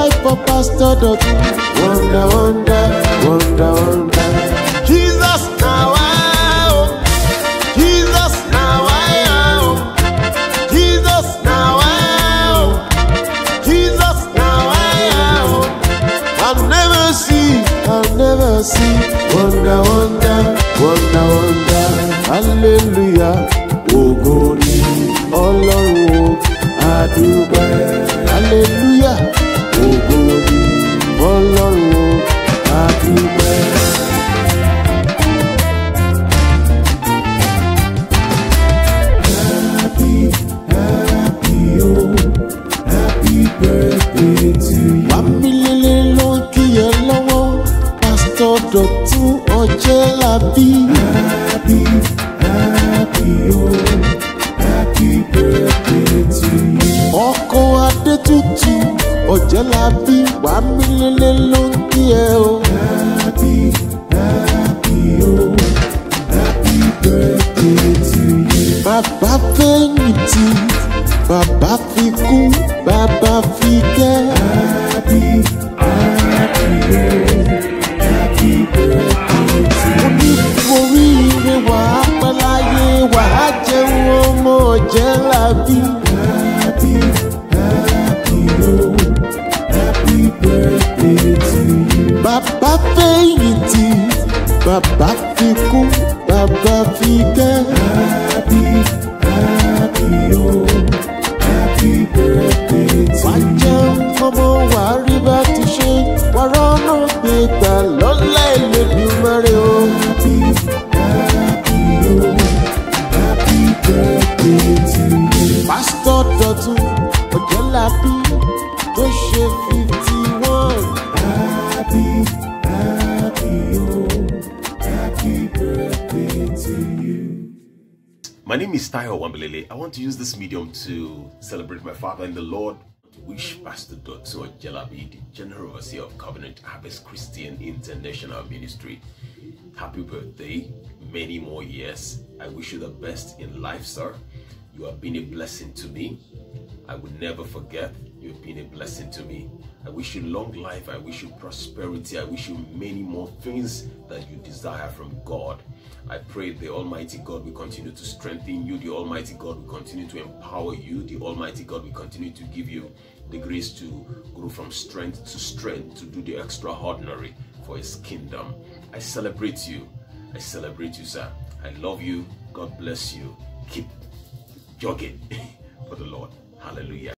life for Pastor Dotun. Wonder, wonder, wonder, wonder. Jesus now I oh. Jesus now I oh. Jesus now I oh. Jesus now I oh. I'll never see, I'll never see. Wonder, wonder, wonder, wonder. Hallelujah. Ògo ni Ọlọ́run o, àdúpẹ́. Hallelujah. Ògo ni Ọlọ́run o, àdúpẹ́. Wàmílélé ló ń kí ẹ lọ́wọ́, Pásítọ̀ Dọ̀tún ọjẹ́ làbí. Ọkọ̀ Adétutù ọjẹ́ làbí, Wàmílélé ló ń kí ẹ o. Bàbá fẹ̀yìntì, bàbá fi kú, bàbá fi kẹ́. Mo ní oríire wà á pẹ́ láyé wà á jẹun ọmọ ọ̀jẹ́ làbí. Bàbá fẹ̀yìntì, bàbá fi kú, bàbá fi kẹ́. Wà á jẹun ọmọ wà á rí bá ti ṣe, wà á rọ́nà gbé gbà lọ́lá Elédùmarè o. Pásítọ̀ Dọ̀tun Ọ̀jẹ́lábí tó ṣe fifty one. My name is Tayo Wambelele. I want to use this medium to celebrate my father in the Lord. To wish Pastor Dotso Jelabi, the General Overseer of Covenant Harvest Christian International Ministry, happy birthday, many more years. I wish you the best in life, sir. You have been a blessing to me. I will never forget. You have been a blessing to me. I wish you long life. I wish you prosperity. I wish you many more things that you desire from God. I pray the Almighty God will continue to strengthen you. The Almighty God will continue to empower you. The Almighty God will continue to give you the grace to grow from strength to strength to do the extraordinary for His kingdom. I celebrate you. I celebrate you, sir. I love you. God bless you. Keep jogging for the Lord. Hallelujah.